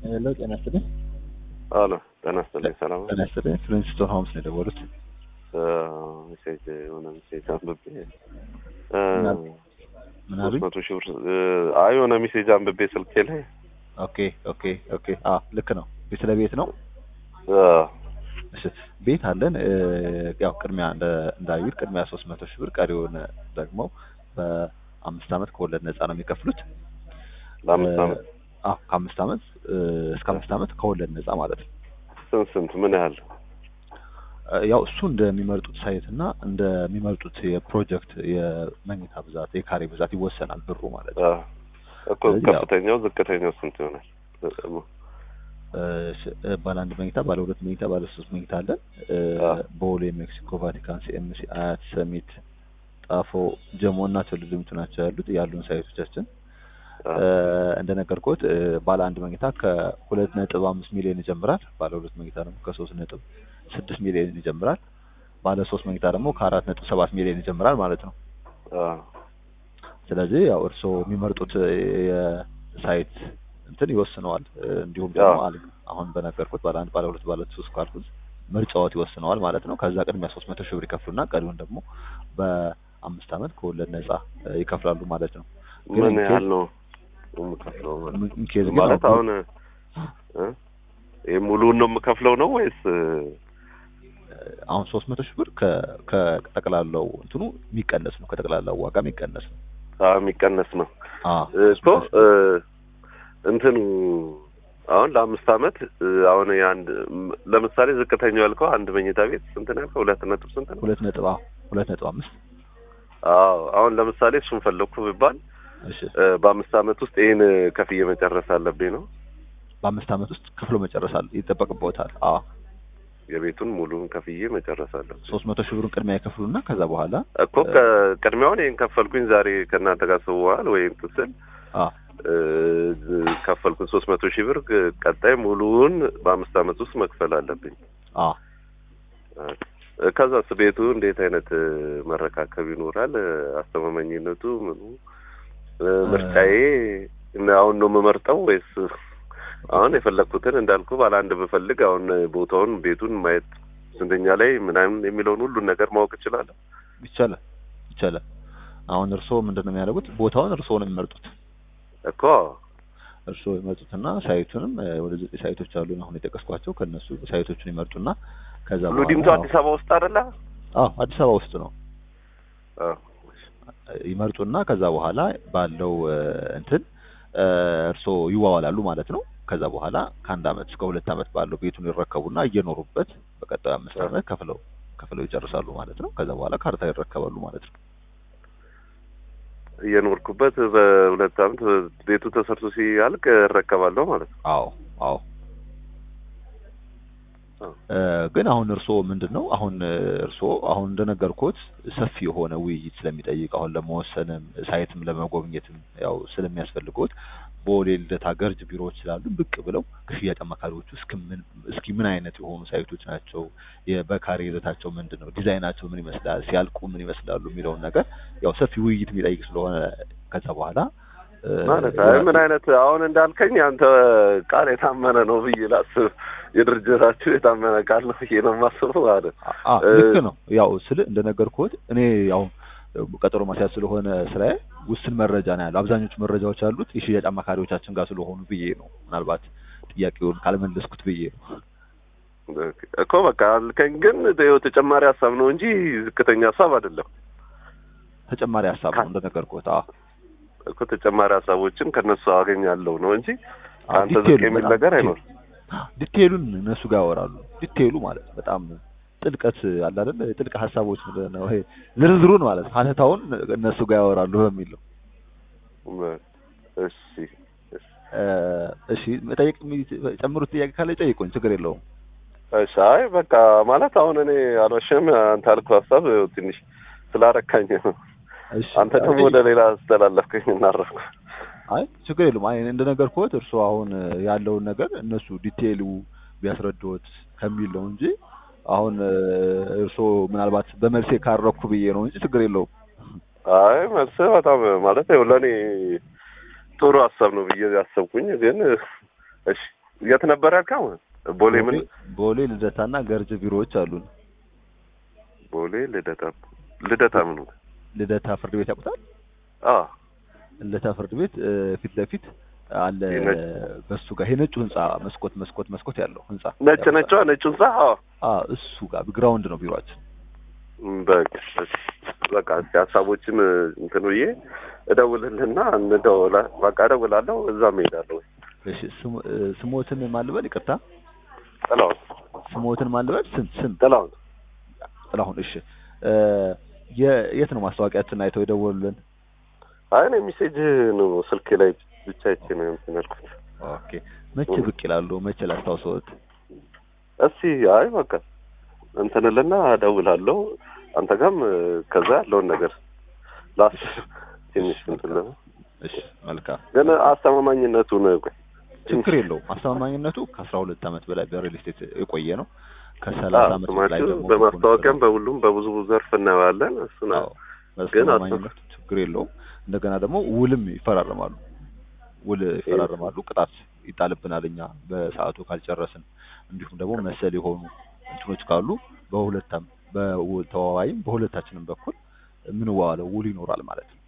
ሄሎ ጤና ይስጥልኝ። አሎ ጤና ይስጥልኝ። ሰላም ጤና ይስጥልኝ። ፍሊንስቶን ሆምስ ነው የደወሉት። ሜሴጅ የሆነ ሜሴጅ አንብቤ ምን አሉኝ? ሶስት መቶ ሺህ ብር አይ የሆነ ሜሴጅ አንብቤ ስልኬ ላይ ኦኬ ኦኬ ኦኬ። አ ልክ ነው። ቤት ለቤት ነው። አ፣ እሺ ቤት አለን። እ፣ ያው ቅድሚያ እንደ እንዳዩት ቅድሚያ ሶስት መቶ ሺህ ብር ቀሪውን ደግሞ በአምስት ዓመት ከወለድ ነፃ ነው የሚከፍሉት። ለአምስት እ፣ ዓመት አዎ ከአምስት ዓመት እ፣ እስከ አምስት ዓመት ከወለድ ነፃ ማለት ነው። ስንት ስንት ምን ያህል እ፣ ያው እሱ እንደሚመርጡት ሳይት እና እንደሚመርጡት የፕሮጀክት የመኝታ ብዛት የካሬ ብዛት ይወሰናል ብሩ ማለት ነው። አ፣ እኮ ስለዚህ ያው- ከፍተኛው ዝቅተኛው ስንት ይሆናል? እ፣ ሽ- እ፣ ባለ አንድ መኝታ፣ ባለ ሁለት መኝታ፣ ባለ ሶስት መኝታ አለን። እ፣ አ። ቦሌ፣ ሜክሲኮ፣ ቫቲካን፣ ሲኤምሲ፣ አያት፣ ሰሚት፣ ጣፎ፣ ጀሞ እና ትልልምቱ ናቸው ያሉት ያሉን ሳይቶቻችን። አ፣ እ፣ እንደነገርኩት እ፣ ባለ አንድ መኝታ ከሁለት ነጥብ አምስት ሚሊዮን ይጀምራል። ባለ ሁለት መኝታ ደግሞ ከሶስት ነጥብ ስድስት ሚሊዮን ይጀምራል። ባለ ሶስት መኝታ ደግሞ ከአራት ነጥብ ሰባት ሚሊዮን ይጀምራል ማለት ነው። አ፣ ስለዚህ ያው እርስዎ የሚመርጡት የሳይት እንትን ይወስነዋል። እ፣ እንዲሁም ደግሞ አዎ። አል- አሁን በነገርኩት ባለ አንድ ባለ ሁለት ባለ ሶስት ካልኩት ምርጫዎት ይወስነዋል ማለት ነው። ከዛ ቅድሚያ ሶስት መቶ ሺህ ብር ይከፍሉና ቀሪውን ደግሞ በአምስት ዓመት ከወለድ ነጻ እ፣ ይከፍላሉ ማለት ነው። ግን ምን ኢንኬዝ- ያህል ነው የምከፍለው? ምን- ኢንኬዝ ግን ማለት አሁን አሁን እ? ይሄ ሙሉውን ነው የምከፍለው ነው ወይስ እ፣ አሁን ሶስት መቶ ሺህ ብር ከ- ከጠቅላላው እንትኑ የሚቀነስ ነው። ከጠቅላላው ዋጋ የሚቀነስ ነው። አ፣ የሚቀነስ ነው አዎ እኮ እ፣ እንትኑ አሁን ለአምስት ዓመት እ፣ አሁን የአንድ ም- ለምሳሌ ዝቅተኛው ያልከው አንድ መኝታ ቤት ስንት ነው ያልከው? ሁለት ነጥብ ስንት ነው? ሁለት ነጥብ አዎ ሁለት ነጥብ አምስት አዎ አሁን ለምሳሌ እሱን ፈለግኩ ቢባል እሺ እ፣ በአምስት ዓመት ውስጥ ይህን ከፍዬ መጨረስ አለብኝ ነው በአምስት ዓመት ውስጥ ከፍሎ መጨረሳል ይጠበቅበታል። አዎ የቤቱን ሙሉን ከፍዬ መጨረስ አለብኝ ሶስት መቶ ሺህ ብሩን ቅድሚያ ይከፍሉና ከዛ በኋላ እኮ ከቅድሚያውን ይህን ከፈልኩኝ ዛሬ ከእናንተ ጋር ስዋል ወይ እንትን ስል አ እ፣ ከፈልኩኝ ሶስት መቶ ሺህ ብር ግ- ቀጣይ ሙሉውን በአምስት ዓመት ውስጥ መክፈል አለብኝ አ እ፣ ከዛስ ቤቱ እንዴት አይነት እ፣ መረካከብ ይኖራል እ፣ አስተማማኝነቱ ምኑ እ፣ ምርጫዬ እና አሁን ነው የምመርጠው ወይስ አሁን የፈለግኩትን እንዳልኩ ባለ አንድ ብፈልግ አሁን ቦታውን ቤቱን ማየት ስንተኛ ላይ ምናምን የሚለውን ሁሉን ነገር ማወቅ እችላለሁ ይቻላል ይቻላል። አሁን እርስዎ ምንድን ነው የሚያደርጉት? ቦታውን እርስዎ ነው የሚመርጡት። እኮ እርስዎ ይመርጡትና ሳይቱንም እ፣ ወደ ዘጠኝ ሳይቶች አሉ አሁን የጠቀስኳቸው ከእነሱ ሳይቶቹን ይመርጡና ከዛ ሁሉ ዲምቱ በኋላ አዲስ አበባ ውስጥ አይደለ አዎ አዲስ አበባ ውስጥ ነው አዎ ይመርጡና ከዛ በኋላ ባለው እ፣ እንትን እ፣ እርስዎ ይዋዋላሉ ማለት ነው። ከዛ በኋላ ከአንድ አመት እስከ ሁለት አመት ባለው ቤቱን ይረከቡና እየኖሩበት በቀጣዩ አምስት አ። አመት ከፍለው ከፍለው ይጨርሳሉ ማለት ነው። ከዛ በኋላ ካርታ ይረከባሉ ማለት ነው። እየኖርኩበት በሁለት አመት ቤቱ ተሰርቶ ሲያልቅ እረከባለሁ ማለት ነው አዎ አዎ አዎ። እ፣ ግን አሁን እርስዎ ምንድን ነው አሁን እ፣ እርስዎ አሁን እንደነገርኩት ሰፊ የሆነ ውይይት ስለሚጠይቅ አሁን ለመወሰንም ሳይትም ለመጎብኘትም ያው ስለሚያስፈልጎት ቦሌ ልደታ ገርጅ ቢሮዎች ስላሉ ብቅ ብለው ከሽያጭ አማካሪዎቹ እስኪ ምን እስኪ ምን አይነት የሆኑ ሳይቶች ናቸው የ- በካሬ ይዘታቸው ምንድን ነው ዲዛይናቸው ምን ይመስላል ሲያልቁ ምን ይመስላሉ የሚለውን ነገር ያው ሰፊ ውይይት የሚጠይቅ ስለሆነ ከዛ በኋላ እ፣ ማለት አይ ምን አይነት አሁን እንዳልከኝ አንተ ቃል የታመነ ነው ብዬ ላስብ የድርጅታችሁ የታመነ ቃል ነው ብዬ ነው የማስበው ማለት አ እ፣ ልክ ነው። ያው ስል እንደነገርኩት እኔ ያው ቀጠሮ ማስያዝ ስለሆነ ስራዬ ውስን መረጃ ነው ያለው። አብዛኞቹ መረጃዎች ያሉት የሽያጭ አማካሪዎቻችን ጋር ስለሆኑ ብዬ ነው። ምናልባት ጥያቄውን ካልመለስኩት ብዬ ነው። እኮ በቃ አልከኝ ግን ይኸው ተጨማሪ ሀሳብ ነው እንጂ ዝቅተኛ ሀሳብ አይደለም ተጨማሪ ሀሳብ ነው እንደነገርኩት። አዎ እኮ ተጨማሪ ሀሳቦችን ከነሱ አገኛለሁ ነው እንጂ አዎ፣ አንተ ዝቅ ዲቴይሉ የሚል በጣም ነገር ዲቴይሉ። አይኖርም ዲቴይሉን እነሱ ጋር ያወራሉ። ዲቴይሉ ማለት ነው በጣም ጥልቀት አለ አይደል? ጥልቅ ሀሳቦች ምንድን ነው ይሄ ዝርዝሩን ማለት ነው ሀተታውን እነሱ ጋር ያወራሉ በሚል ነው። እሺ እሺ እ፣ እሺ መጠየቅ ጨምሩት ጥያቄ ካለ ይጠይቁኝ፣ ችግር የለውም። እሺ አይ በቃ ማለት አሁን እኔ አልዋሽም አንተ አልኩህ ሀሳብ ትንሽ ስላረካኝ ነው እሺ አንተ ደግሞ ወደ ሌላ አስተላለፍከኝ እናረፍኩ አይ ችግር የለውም። አይ እንደነገርኩት እርስዎ አሁን ያለውን ነገር እነሱ ዲቴይሉ ቢያስረዱት ከሚል ነው እንጂ አሁን እርስዎ ምናልባት በመልሴ ካረኩ ብዬ ነው እንጂ ችግር የለውም። አይ መልስ በጣም ማለት ይኸው ለእኔ ጥሩ ሀሳብ ነው ብዬ ያሰብኩኝ ግን እሺ የት ነበር ያልከው? ቦሌ ምን? ቦሌ ልደታና ገርጅ ቢሮዎች አሉን። ቦሌ ልደታ ልደታ ምን? ልደታ ፍርድ ቤት ያውቁታል? አዎ ልደታ ፍርድ ቤት እ፣ ፊት ለፊት አለ የነጭ- በሱ ጋር ይሄ ነጩ ህንጻ መስኮት መስኮት መስኮት ያለው ህንጻ ነጭ ነጯ ነጭ ህንጻ። አዎ አ እሱ ጋር ግራውንድ ነው ቢሮአችን። በቃ እሺ። በቃ እስኪ ሀሳቦችን እንትን ብዬ እደውልልህና እንደውላ በቃ እደውላለሁ። እዛም እሄዳለሁ። እሺ ስሙ- እ፣ ስሞትን ማልበል ይቅርታ፣ ጥላሁን ስሞትን ማልበል ስም ስም ጥላሁን ጥላሁን። እሺ እ፣ የ- የት ነው ማስታወቂያችን አይተው የደወሉልን? አይ እኔ ሜሴጅ ነው ስልክ ላይ ብቻ አይቼ ነው እንትን ያልኩት። ኦኬ መቼ ብቅ ይላሉ? መቼ ላስታውሰዎት? እስኪ አይ በቃ እንትንልና እደውላለሁ። አንተ ጋርም ከዛ ያለውን ነገር ላስ ትንሽ እንትን ልበል። እሺ መልካም ግን አስተማማኝነቱን ቆይ ችግር የለውም። አስተማማኝነቱ ከአስራ ሁለት ዓመት በላይ በሪል ስቴት የቆየ ነው። ከሰላሳ ዓመት በላይ ስማችሁ ደግሞ በማስታወቂያም በሁሉም በብዙ ዘርፍ እናየዋለን። እሱን አዎ ግን አስተማማኝነቱ ችግር የለውም። እንደገና ደግሞ ውልም ይፈራረማሉ። ውል ይፈራረማሉ። ቅጣት ይጣልብናል እኛ በሰዓቱ ካልጨረስን፣ እንዲሁም ደግሞ መሰል የሆኑ እንትኖች ካሉ በሁለታም በውል ተዋዋይም በሁለታችንም በኩል የምንዋዋለው ውል ይኖራል ማለት ነው።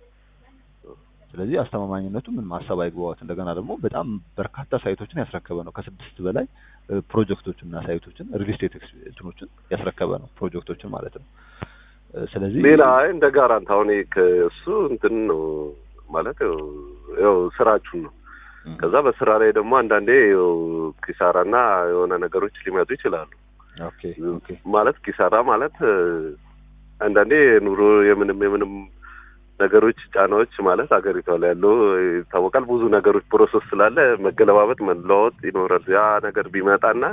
ስለዚህ አስተማማኝነቱ ምን ማሰብ አይግባዎት። እንደገና ደግሞ በጣም በርካታ ሳይቶችን ያስረከበ ነው። ከስድስት በላይ እ፣ ፕሮጀክቶችን እና ሳይቶችን ሪል ስቴት ኤክስ- እንትኖችን ያስረከበ ነው ፕሮጀክቶችን ማለት ነው። እ፣ ስለዚህ ሌላ አይ እንደ ጋራንት አሁን ይሄ ከእሱ እንትን ነው ማለት ያው ያው ስራችሁን ነው። እ፣ ከዛ በስራ ላይ ደግሞ አንዳንዴ ያው ኪሳራና የሆነ ነገሮች ሊመጡ ይችላሉ። ኦኬ ኦኬ ማለት ኪሳራ ማለት እ፣ አንዳንዴ ኑሮ የምንም የምንም ነገሮች ጫናዎች ማለት ሀገሪቷ ላይ ያለው ይታወቃል። ብዙ ነገሮች ፕሮሰስ ስላለ መገለባበጥ መለዋወጥ ይኖራል። ያ ነገር ቢመጣና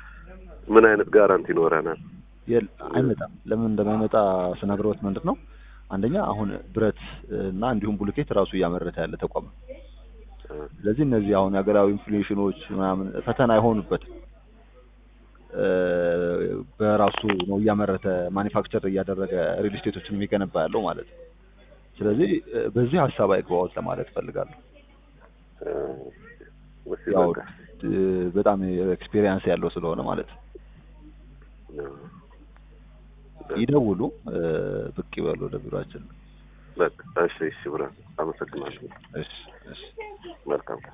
ምን አይነት ጋራንቲ ይኖረናል? የል- አይመጣም። ለምን እንደማይመጣ ስነግሮት ምንድን ነው አንደኛ አሁን ብረት እና እንዲሁም ቡልኬት ራሱ እያመረተ ያለ ተቋም ነው። ስለዚህ እነዚህ አሁን የሀገራዊ ኢንፍሌሽኖች ምናምን ፈተና አይሆኑበትም። እ፣ በራሱ ነው እያመረተ ማኒፋክቸር እያደረገ ሪል ስቴቶችን የሚገነባ ያለው ማለት ነው። ስለዚህ እ፣ በዚህ ሀሳብ አይግባዎት ለማለት ፈልጋለሁ። እ፣ ወሲ ያው በቃ እ፣ በጣም ኤክስፔሪየንስ ያለው ስለሆነ ማለት ነው። ይደውሉ፣ እ፣ ብቅ ይበሉ ወደ ቢሮአችን። በቃ እሺ፣ እሺ፣ ብራ አመሰግናለሁ። እሺ እሺ መልካም